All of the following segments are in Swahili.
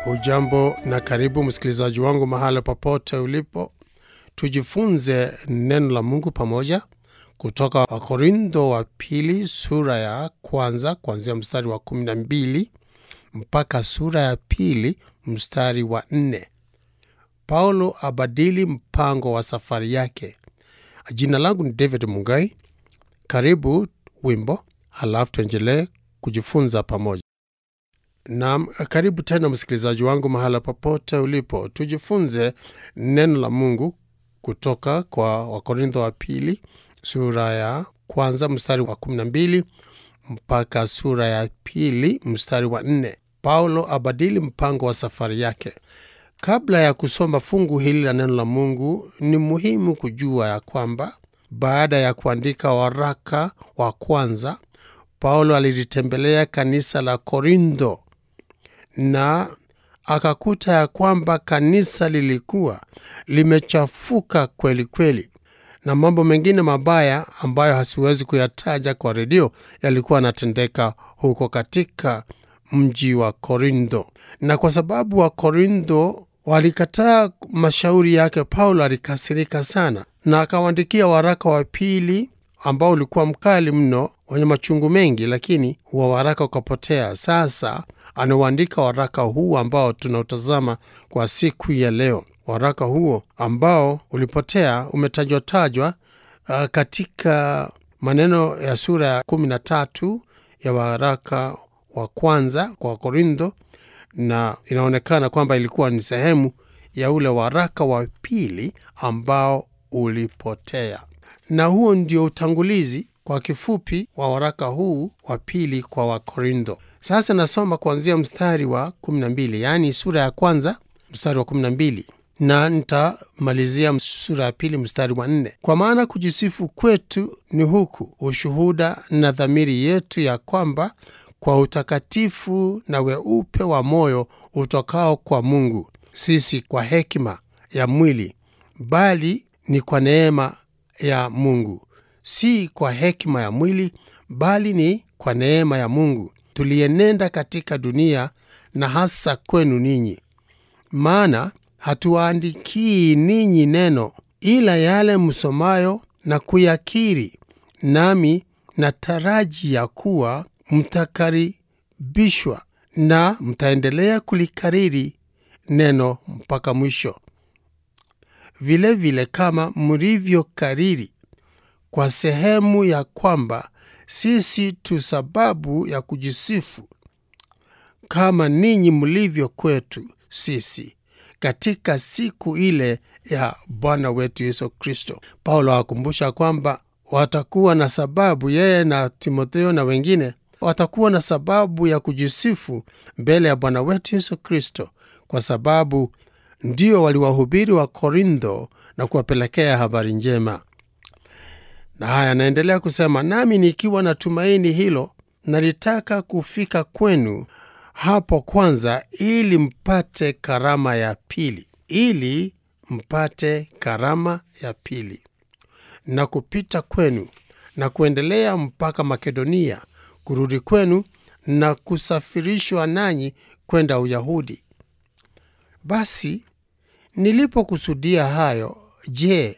Hujambo na karibu msikilizaji wangu mahala popote ulipo, tujifunze neno la Mungu pamoja kutoka Wakorintho wa pili sura ya kwanza kuanzia mstari wa kumi na mbili mpaka sura ya pili mstari wa nne. Paulo abadili mpango wa safari yake. Jina langu ni David Mugai. Karibu wimbo, halafu tuendelee kujifunza pamoja. Naam, karibu tena msikilizaji wangu mahala popote ulipo, tujifunze neno la Mungu kutoka kwa Wakorintho wa pili sura ya kwanza mstari wa 12 mpaka sura ya pili mstari wa nne. Paulo abadili mpango wa safari yake. Kabla ya kusoma fungu hili la neno la Mungu, ni muhimu kujua ya kwamba baada ya kuandika waraka wa kwanza, Paulo alilitembelea kanisa la Korintho na akakuta ya kwamba kanisa lilikuwa limechafuka kweli kweli, na mambo mengine mabaya ambayo hasiwezi kuyataja kwa redio yalikuwa yanatendeka huko katika mji wa Korintho. Na kwa sababu wa Korintho walikataa mashauri yake, Paulo alikasirika sana na akawaandikia waraka wa pili ambao ulikuwa mkali mno wenye machungu mengi, lakini huwa waraka ukapotea. Sasa anauandika waraka huu ambao tunautazama kwa siku ya leo. Waraka huo ambao ulipotea umetajwa tajwa uh, katika maneno ya sura ya kumi na tatu ya waraka wa kwanza kwa Korintho, na inaonekana kwamba ilikuwa ni sehemu ya ule waraka wa pili ambao ulipotea, na huo ndio utangulizi kwa kifupi wa waraka huu wa pili kwa Wakorintho. Sasa nasoma kuanzia mstari wa 12, yaani sura ya kwanza mstari wa 12 na nitamalizia sura ya pili mstari wa nne. Kwa maana kujisifu kwetu ni huku ushuhuda na dhamiri yetu ya kwamba kwa utakatifu na weupe wa moyo utokao kwa Mungu, sisi kwa hekima ya mwili, bali ni kwa neema ya Mungu, si kwa hekima ya mwili, bali ni kwa neema ya Mungu, tulienenda katika dunia, na hasa kwenu ninyi. Maana hatuwaandikii ninyi neno, ila yale msomayo na kuyakiri, nami na taraji ya kuwa mtakaribishwa na mtaendelea kulikariri neno mpaka mwisho, vilevile vile kama mlivyokariri kwa sehemu ya kwamba sisi tu sababu ya kujisifu kama ninyi mlivyo kwetu sisi katika siku ile ya Bwana wetu Yesu Kristo. Paulo awakumbusha kwamba watakuwa na sababu, yeye na Timotheo na wengine watakuwa na sababu ya kujisifu mbele ya Bwana wetu Yesu Kristo, kwa sababu ndio waliwahubiri wa Korintho na kuwapelekea habari njema. Na haya anaendelea kusema, nami nikiwa na tumaini hilo nalitaka kufika kwenu hapo kwanza, ili mpate karama ya pili, ili mpate karama ya pili, na kupita kwenu na kuendelea mpaka Makedonia, kurudi kwenu na kusafirishwa nanyi kwenda Uyahudi. Basi nilipokusudia hayo, je,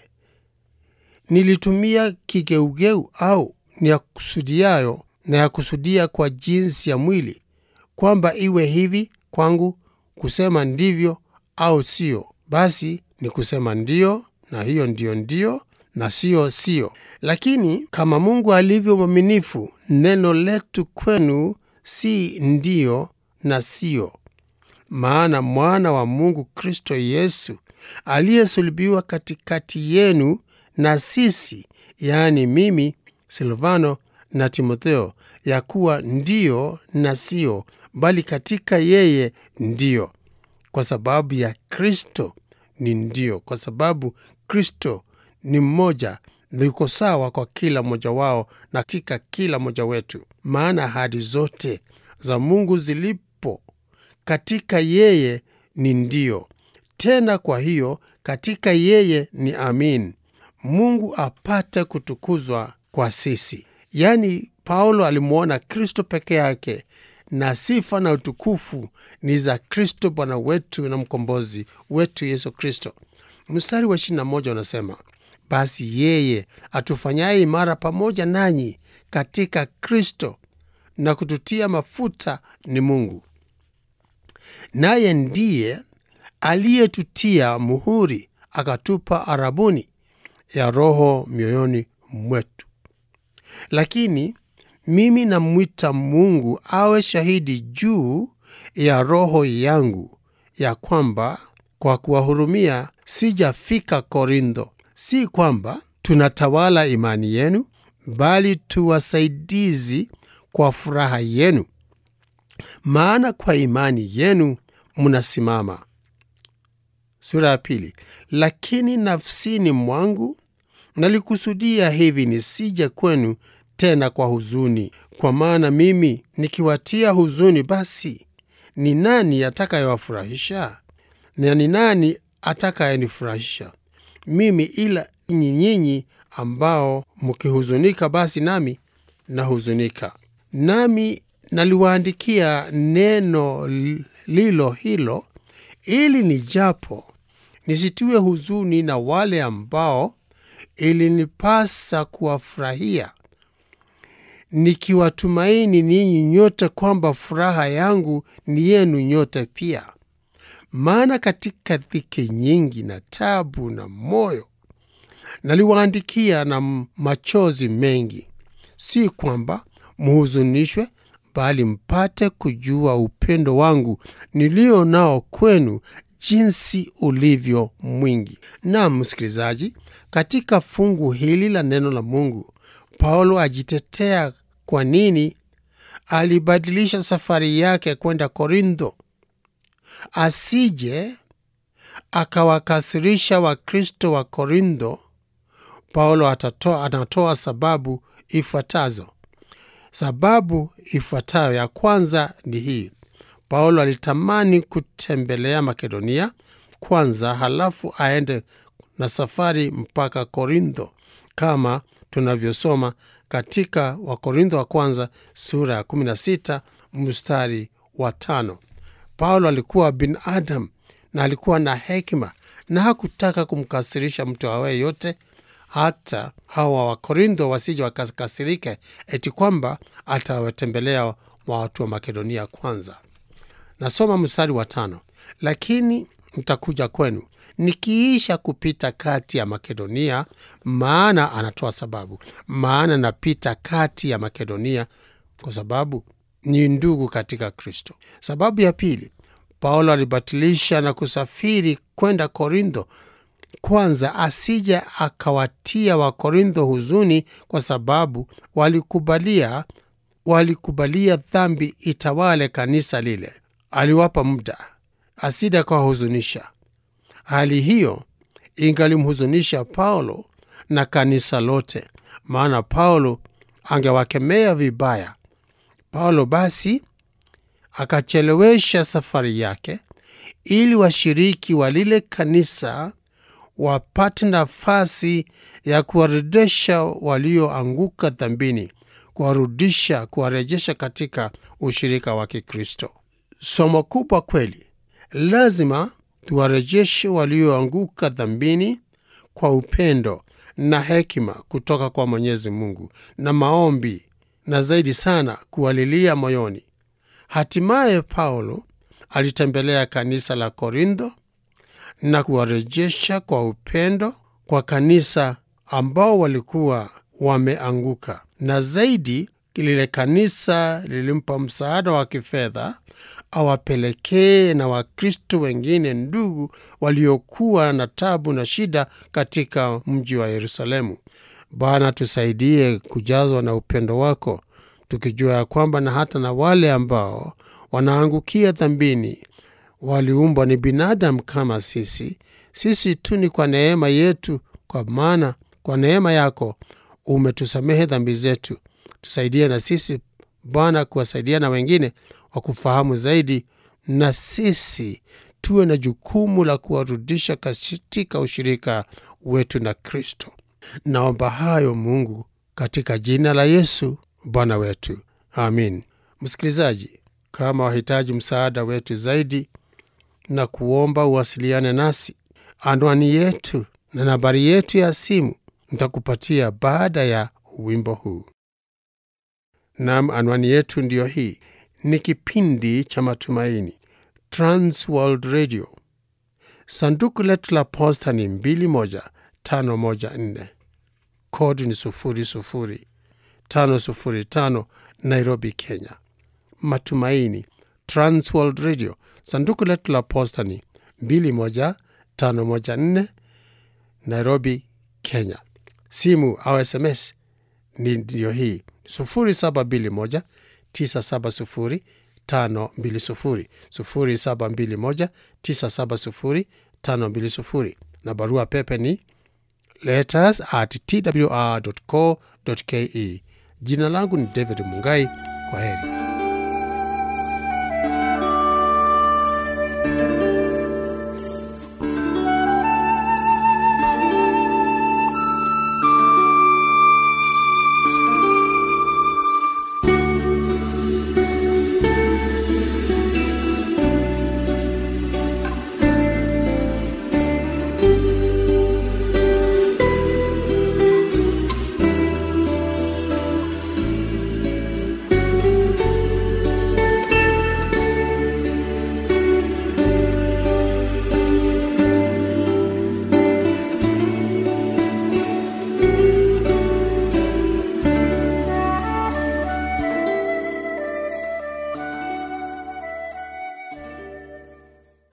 nilitumia kigeugeu au ni ya kusudiayo na ya kusudia kwa jinsi ya mwili, kwamba iwe hivi kwangu kusema ndivyo au sio? Basi ni kusema ndiyo, na hiyo ndiyo ndiyo, na siyo siyo. Lakini kama Mungu alivyo mwaminifu, neno letu kwenu si ndiyo na siyo. Maana mwana wa Mungu Kristo Yesu aliyesulubiwa katikati yenu na sisi, yaani mimi Silvano na Timotheo, ya kuwa ndiyo na siyo, bali katika yeye ndiyo. Kwa sababu ya Kristo ni ndiyo, kwa sababu Kristo ni mmoja na yuko sawa kwa kila mmoja wao na katika kila mmoja wetu. Maana ahadi zote za Mungu zilipo katika yeye ni ndiyo, tena kwa hiyo katika yeye ni amin, Mungu apate kutukuzwa kwa sisi. Yaani Paulo alimwona Kristo peke yake na sifa na utukufu ni za Kristo Bwana wetu na mkombozi wetu Yesu Kristo. Mstari wa 21 unasema basi yeye atufanyaye imara pamoja nanyi katika Kristo na kututia mafuta ni Mungu, naye ndiye aliyetutia muhuri akatupa arabuni ya Roho mioyoni mwetu. Lakini mimi namwita Mungu awe shahidi juu ya roho yangu ya kwamba kwa kuwahurumia sijafika Korintho. Si kwamba tunatawala imani yenu, bali tuwasaidizi kwa furaha yenu, maana kwa imani yenu mnasimama. Sura ya pili. Lakini nafsini mwangu nalikusudia hivi nisije kwenu tena kwa huzuni, kwa maana mimi nikiwatia huzuni, basi ni nani atakayewafurahisha? Na ni nani atakayenifurahisha mimi ila ni nyinyi ambao mkihuzunika, basi nami nahuzunika. Nami naliwaandikia neno lilo hilo, ili nijapo nisitiwe huzuni na wale ambao ilinipasa kuwafurahia, nikiwatumaini ninyi nyote kwamba furaha yangu ni yenu nyote pia. Maana katika dhiki nyingi na tabu na moyo naliwaandikia na machozi mengi, si kwamba mhuzunishwe, bali mpate kujua upendo wangu nilio nao kwenu jinsi ulivyo mwingi. Naam, msikilizaji, katika fungu hili la neno la Mungu, Paulo ajitetea kwa nini alibadilisha safari yake kwenda Korintho, asije akawakasirisha Wakristo wa Korintho. Paulo atatoa, anatoa sababu ifuatazo. Sababu ifuatayo ya kwanza ni hii: Paulo alitamani kutembelea Makedonia kwanza, halafu aende na safari mpaka Korintho, kama tunavyosoma katika Wakorintho wa kwanza sura ya 16 mstari wa tano. Paulo alikuwa binadamu na alikuwa na hekima na hakutaka kumkasirisha mtu awaye yote, hata hawa Wakorintho wasije wakakasirike eti kwamba atawatembelea watu wa Makedonia kwanza. Nasoma mstari wa tano: lakini nitakuja kwenu nikiisha kupita kati ya Makedonia. Maana anatoa sababu, maana napita kati ya Makedonia kwa sababu ni ndugu katika Kristo. Sababu ya pili, Paulo alibatilisha na kusafiri kwenda Korintho kwanza, asije akawatia Wakorintho huzuni, kwa sababu walikubalia walikubalia dhambi itawale kanisa lile. Aliwapa muda asije akawahuzunisha. Hali hiyo ingalimhuzunisha Paulo na kanisa lote, maana Paulo angewakemea vibaya. Paulo basi akachelewesha safari yake ili washiriki wa lile kanisa wapate nafasi ya kuwarejesha walioanguka dhambini, kuwarudisha, kuwarejesha katika ushirika wa Kikristo. Somo kubwa kweli. Lazima tuwarejeshe walioanguka dhambini kwa upendo na hekima kutoka kwa Mwenyezi Mungu na maombi, na zaidi sana kuwalilia moyoni. Hatimaye Paulo alitembelea kanisa la Korintho na kuwarejesha kwa upendo kwa kanisa ambao walikuwa wameanguka, na zaidi lile kanisa lilimpa msaada wa kifedha awapelekee na Wakristo wengine ndugu waliokuwa na tabu na shida katika mji wa Yerusalemu. Bwana, tusaidie kujazwa na upendo wako, tukijua ya kwamba na hata na wale ambao wanaangukia dhambini waliumbwa ni binadamu kama sisi. Sisi tu ni kwa neema yetu, kwa maana kwa neema yako umetusamehe dhambi zetu. Tusaidie na sisi Bwana kuwasaidia na wengine wa kufahamu zaidi, na sisi tuwe na jukumu la kuwarudisha katika ushirika wetu na Kristo. Naomba hayo Mungu, katika jina la Yesu Bwana wetu, amin. Msikilizaji, Kama wahitaji msaada wetu zaidi na kuomba uwasiliane nasi, anwani yetu na nambari yetu ya simu nitakupatia baada ya wimbo huu. Nam, anwani yetu ndiyo hii. Ni kipindi cha Matumaini, Transworld Radio. Sanduku letu la posta ni 21514 kodi ni 00505 Nairobi, Kenya. Matumaini, Transworld Radio. Sanduku letu la posta ni 21514 Nairobi, Kenya. Simu au SMS ni ndiyo hii 0721 970 520 0721 970 520 na barua pepe ni letters at twr.co.ke. Jina langu ni David Mungai. Kwa heri.